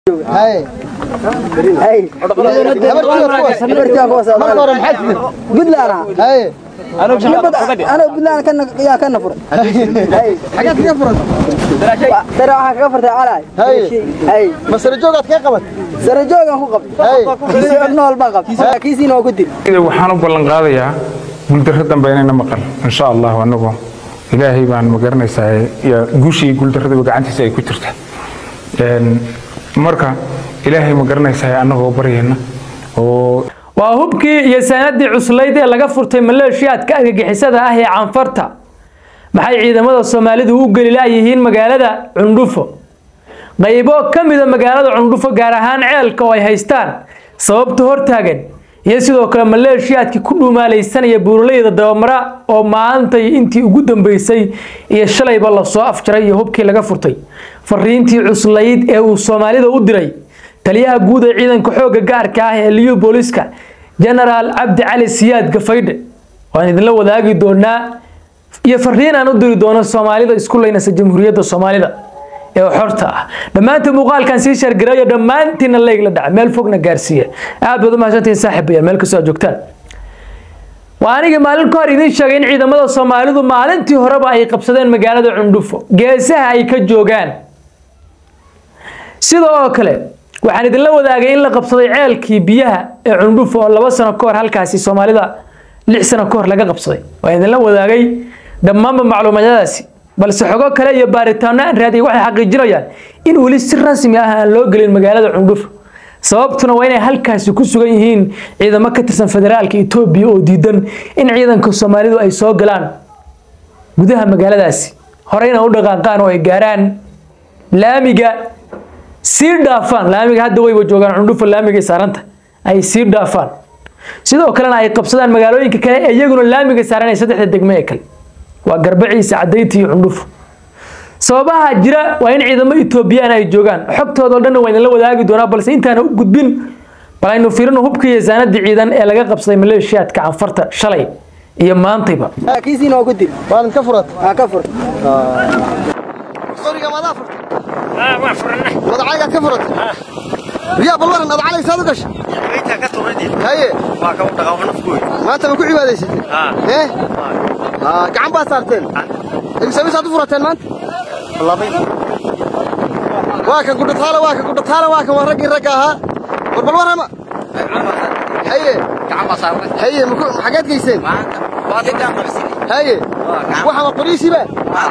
هاي هاي marka hore maxaad tidhi بدلانا هاي انا بدلانا كان يا كان نفر هاي xageed kaga furata ترى waxa ka fartay calay Hay. hay masare joogaad kaga qabat sare joogan ku qab Hay. kiisi nool ba qab kiisi noo ku dil waxaan u ballan qaadayaa guuldarro dambe inayna maqal insha allah anagoo ilaahay baan ma garanaysaa iyo guushii guuldarradaba gacantiisa ay ku jirta Een, marka ilaahay ma garanaysaa annagoo baryayna oo waa hubkii iyo sanadii cuslayd ee laga furtay maleeshiyaadka argagixisada ah ee canfarta maxay ciidamada soomaalidu u geli laayihiin magaalada cundhufo qaybo ka mida magaalada cundhufo gaar ahaan ceelka oo ay haystaan sababta hortaagan iyo sidoo kale maleeshiyaadkii ku dhumaalaysanaya buuraleyda dabamara oo maantay intii ugu dambeysay iyo shalayba lasoo afjaray iyo hubkii laga furtay fariintii cuslayd ee uu soomaalida u diray taliyaha guud ee ciidanka xoogga gaarka ah ee liyu booliska genaraal cabdi cali siyaad gafaydhe waan idinla wadaagi doonaa iyo fariin aan u diri doono soomaalida isku leynaysa jamhuuriyadda soomaalida ee xorta ah dhammaanta muuqaalkan sii shargareeyo dhammaantiina leyg la dhaca meel fogna gaarsiiya aad baad u mahadsantihiin saaxiibayaal meel kastoo aad joogtaan waa anigii maalin ka hor idiin sheegay in ciidamada soomaalidu maalintii horeba ay qabsadeen magaalada cundhufo geesaha ay ka joogaan sidoo kale waxaan idinla wadaagay in la qabsaday ceelkii biyaha ee cundhufo oo laba sano ka hor halkaasi soomaalida lix sano ka hor laga qabsaday waan idinla wadaagay dhammaanba macluumadyadaasi balse xogo kale iyo baaritaano aan raadiyay waxay xaqiijinayaan in weli si rasmi ah aan loo gelin magaalada cundhufo sababtuna waa inay halkaasi ku sugan yihiin ciidamo ka tirsan federaalka etoobiya oo diidan in ciidanka soomaalidu ay soo galaan gudaha magaaladaasi horeyna u dhaqaaqaan oo ay gaaraan laamiga sii dhaafaan laamiga hadda wayba joogaan cundhufo laamigay saaranta ay sii dhaafaan sidoo kalena ay qabsadaan magaalooyinka kale ee iyaguna laamiga saaran ee saddexda degme ee kale waa garbaciisa cadaynta iyo cundhufo sababaha jira waa in ciidamo etoobiyaan ay joogaan xogtooda oo dhanna waa idinla wadaagi doonaa balse intaana u gudbin bal aynu fiirino hubka iyo saanadii ciidan ee laga qabsaday maleeshiyaadka canfarta shalay iyo maantayba kiisi noo ku dil waad ka furata ha ka fur qoriga maadaa furta madacaygaad ka furata riyaa bal waran adacalay saad u gashay haye maanta ma ku cibaadaysatay ee Aa, gacan baad saarteen imsamisaad u furateen maanta waa kan gudhataale waa kan gudhataale waa kan waa raggii ragga ahaa war bal warrama haye haye maku xageed geyseen haye waxama qoriisiiba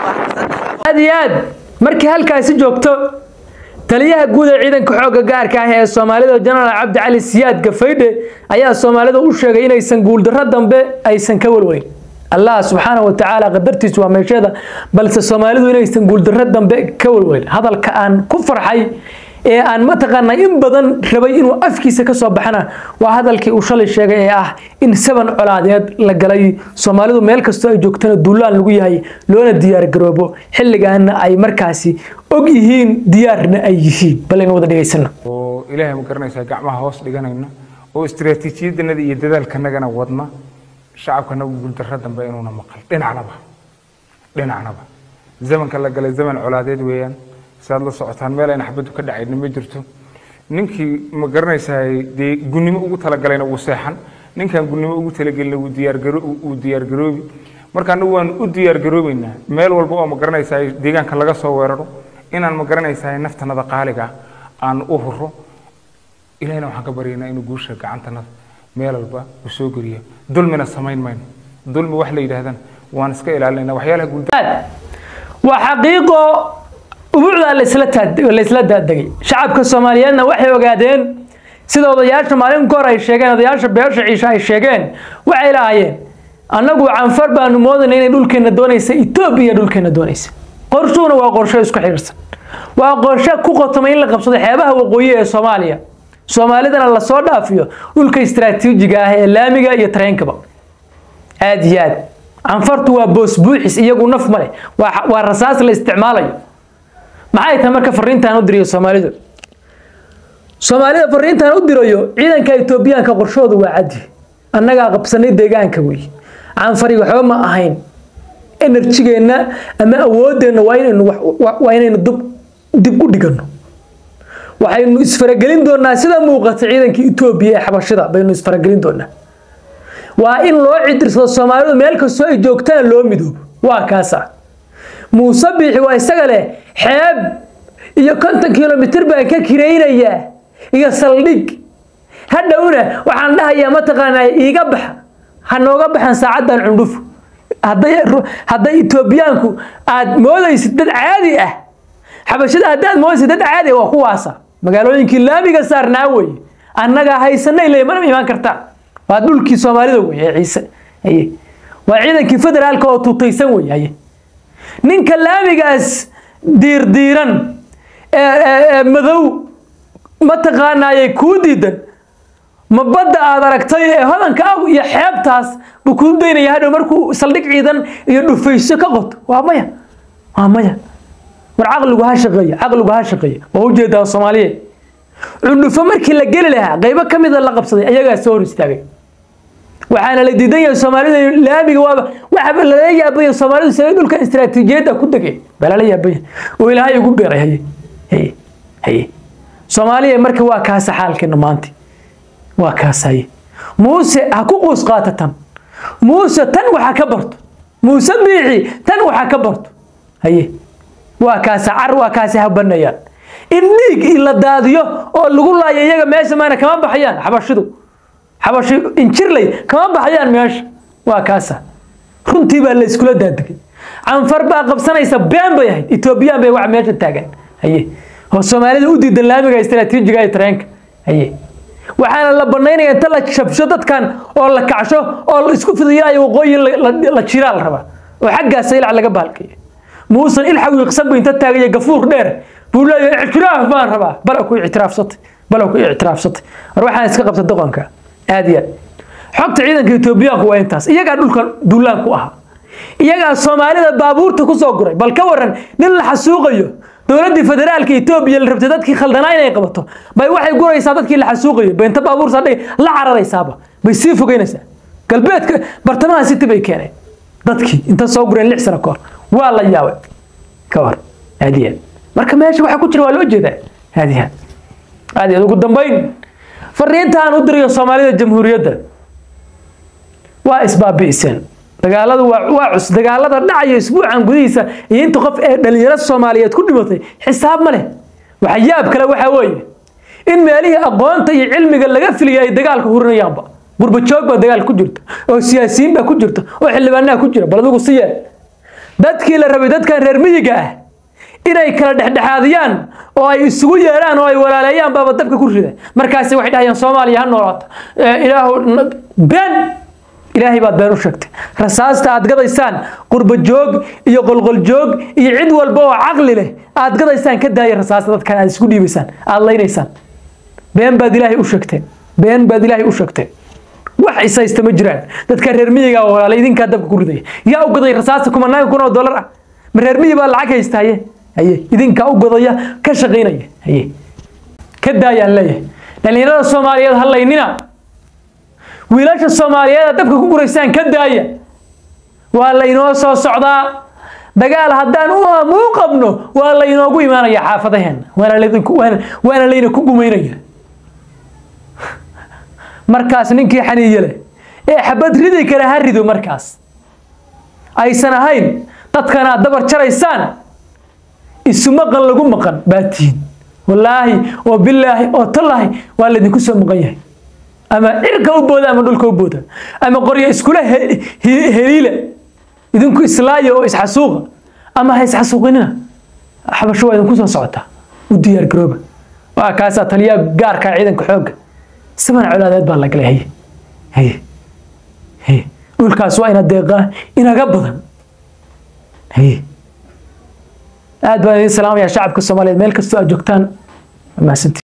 aad iyo aad markii halkaasi joogto taliyaha guud ee ciidanka xoogga gaarka ah ee soomaalida jenaraal cabdi cali siyaad gafaydhe ayaa soomaalida u sheegay inaysan guuldarro dambe aysan ka walwalin allah subxaana wa tacaala qadartiisu waa meesheeda balse soomaalidu inaysan guuldarro dambe ka walwalin hadalka aan ku farxay ee aan mataqaanaa in badan rabay inuu afkiisa ka soo baxana waa hadalkii uu shalay sheegay ee ah in saban colaadeed la galay soomaalidu meel kastoo ay joogtana duulaan lagu yahay loona diyaargaroobo xilligaana ay markaasi og yihiin diyaarna ay yihiin bal aynu wada dhegaysana oo ilaahay ma garanaysaa gacmaha hoos dhiganayna oo istiraatiijiyadanada iyo dadaalkanagana wadna shacabkanagu guuldarro dambe inuuna maqal dhinacnaba dhinacnaba zamanka la galay zaman colaadeed weeyaan sidaad la socotaan meel ayna xabaddu ka dhacayna ma jirto ninkii ma garanaysaa dee gunnimo ugu talagalayna wuu seexan ninkaan gunnimo ugu talagelina wuu diyaargaro wuu diyaargaroobi marka anagu waan u diyaargaroobeynaa meel walba oo ma garanaysaa deegaanka laga soo weeraro inaan ma garanaysaa naftanada qaaliga ah aan u huro ilahina waxaan ka baryaynaa inuu guusha gacantanada meel walba uu soo geliyo dulmina samayn mayno dulmi wax la yidhaahdana waan iska ilaalinayna waxyaalaha guulda waa xaqiiqo ubuucdaa laysla taad- laysla daadegay shacabka soomaaliyeedna waxay ogaadeen sida odayaasha maalin ka hor ay sheegeen odayaasha beesha ciisha ay sheegeen waxay lahaayeen annagu canfar baanu moodayna inay dhulkeenna doonaysa etoobiya dhulkeenna doonaysa qorshuhuna waa qorsho isku xidhiirsan waa qorshe ku qotomay in la qabsado xeebaha waqooyi ee soomaaliya soomaalidana lasoo dhaafiyo dhulka istiraatiijiga ah ee laamiga iyo tareenkaba aad iyo aad canfartu waa boos buuxis iyagu naf ma leh waa waa rasaas la isticmaalayo maxay tahay marka fariintaan u dirayo soomaalidu soomaalida fariintaan u dirayo ciidanka etoobiyaanka qorshoodu waa caddi annagaa qabsanay deegaanka wey canfari waxba ma ahayn enerjigeenna ama awoodeenna waa inaynu wax- wa- waa inaynu dib dib u dhigano waxaynu isfaragelin doonaa sida muuqata ciidanka etoobiya ee xabashida baynu isfaragelin doonaa waa in loo cidirsado soomaalidu meel kastoo ay joogtana loo midoobo waa kaasa muuse biixi waa isaga leh xeeb iyo konton kilomitir baan ka kiraynayaa iyo saldhig hadhowna waxaan dhahayaa mataqaanaa iiga baxa ha nooga baxan saacaddan cundhufo hadday hadday etoobiyaanku aad moodaysid dad caadi ah xabashada haddaad moodaysid dad caadi ah waa kuwaasa magaalooyinkii laamiga saarnaa weye annagaa haysanay le mana imaan kartaa waa dhulkii soomaalida wey ee ciise haye waa ciidankii federaalka oo tutaysan wey haye ninka laamigaas diirdiiran ee madow mataqaanaayay kuu diidan ma badda aad aragtay ee hodanka ah iyo xeebtaas buu kuu daynaya hadhow markuu saldhig ciidan iyo dhufayso ka qoto waa maya waa maya war caqligu ha shaqeeya caqligu ha shaqeeya waa ujeedaa soomaaliyeed cundhufo markii la geli lahaa qaybo ka mida la qabsaday ayagaa soo hor istaagay waxaana la diidan yahay soomaalida laamiga waaba waxaba lala yaabaya soomaalidu sabay dhulka istiraatiijiyadda ku degay baa lala yaabaya oo ilaahay ugu beeray haye haye haye soomaaliya marka waa kaasa xaalkeena maanta waa kaas haye muuse ha ku quus qaata tan muuse tan waxa ka barto muuse biixi tan waxa ka barto haye waa kaasa car waa kaasi habanayaan in dhiig la daadiyo oo lagu laayo iyaga meesha maana kama baxayaan xabashidu xabashi injirley kama baxayaan meesha waa kaasa runtii baa la iskula daadegay canfar baa qabsanaysa been bay ahayd etoobiyaan bay wax meesha taagan haye oo soomaalida u diidan laamiga istaraatiijiga ee tareenka haye waxaana la banaynaya inta la shabsho dadkan oo la kacsho oo la isku fidiyaayo waqooyi la jiraa la rabaa oo xaggaasa ilac laga baalkayo muusan ilxaw iqsan bu inta taagaya gafuur dheer buu leeyahay ictiraaf baan rabaa bal ku ictiraafsatay bal ku ictiraafsatay war waxaan iska qabta doqonka aad iyo aad xogta ciidanka etoobiyaanku waa intaas iyagaa dhulkan duulaan ku ahaa iyagaa soomaalida baabuurta ku soo guray bal ka waran nin la xasuuqayo dowladdii federaalka etoobiya la rabtay dadkii khaldanaa inay qabato bay waxay guraysaa dadkii la xasuuqayo bay inta baabuur saadhay la cararaysaaba bay sii fogeynaysaa galbeedka bartamaha city bay keeneen dadkii inta soo gureen lix sano kahor waa la yaabay ka war aad iyo aad marka meesha waxa ku jira waa loo jeedaa aad iyo aad aad iyo aad ugu dambayn fariinta aan u dirayo soomaalida jamhuuriyadda waa isbaabi'iseen dagaaladu waa waa cus dagaalada dhacaya isbuucan gudihiisa iyo inta qof ee dhalinyaro soomaaliyeed ku dhimatay xisaab ma leh waxa yaab kale waxaa weeye in meelihii aqoonta iyo cilmiga laga filiyay ay dagaalka hurinayaanba gurbajoog baa dagaal ku jirta oo siyaasiyiin baa ku jirta oo xildhibaanaha ku jira bal adigu si yeel dadkii la rabay dadkan reer miyiga ah inay kala dhexdhexaadiyaan oo ay isugu yeeraan oo ay walaaleeyaan baaba dabka ku rida markaasi waxay dhahayaan soomaaliya ha noolaato ilaahu been ilaahay baad been u sheegtay rasaasta aad gadaysaan qurba joog iyo qolqol joog iyo cid walba oo caqli leh aad gadaysaan ka daaya rasaasta dadkan aad isku dhiibaysaan aad laynaysaan been baad ilaahay u sheegteen been baad ilaahay u sheegteen wax isaysta ma jiraan dadka reer miyiga oo walaala idinkaa dabka ku ridaya yaa u gaday rasaasta kumanaan kun oo dollar ah ma reer miyi baa lacag haysta haye haye idinkaa u gadaya ka shaqaynaya haye ka daayaan leeyahay dhalinyarada soomaaliyeed ha laynina wiilasha soomaaliyeed dabka ku guraysaan ka daaya waa laynoo soo socdaa dagaal haddaan u amuu qabno waa laynoogu imaanaya xaafadaheena waana layna ku gumaynaya markaas ninkii xaniiye leh ee xabad ridi kale ha rido markaas aysan ahayn dadkan aad dabar jaraysaan isu maqan lagu maqan baa tihiin wallaahi oo bilaahi oo tallaahi waa laydinku soo maqan yahay ama cirka u booda ama dhulka u booda ama qoryo iskula heliila idinku islaaya oo isxasuuqa ama ha isxasuuqinina xabasho waa idinku soo socotaa u diyaar garooba waa kaasaa taliyaa gaarkaa ciidanka xoogga saban colaadeed baa la galay haye haye haye dhulkaas waa ina deeqaa inaga badan haye aad baan idin salaamayaa shacabka soomaaliyeed meel kastoo aad joogtaan mahadsantii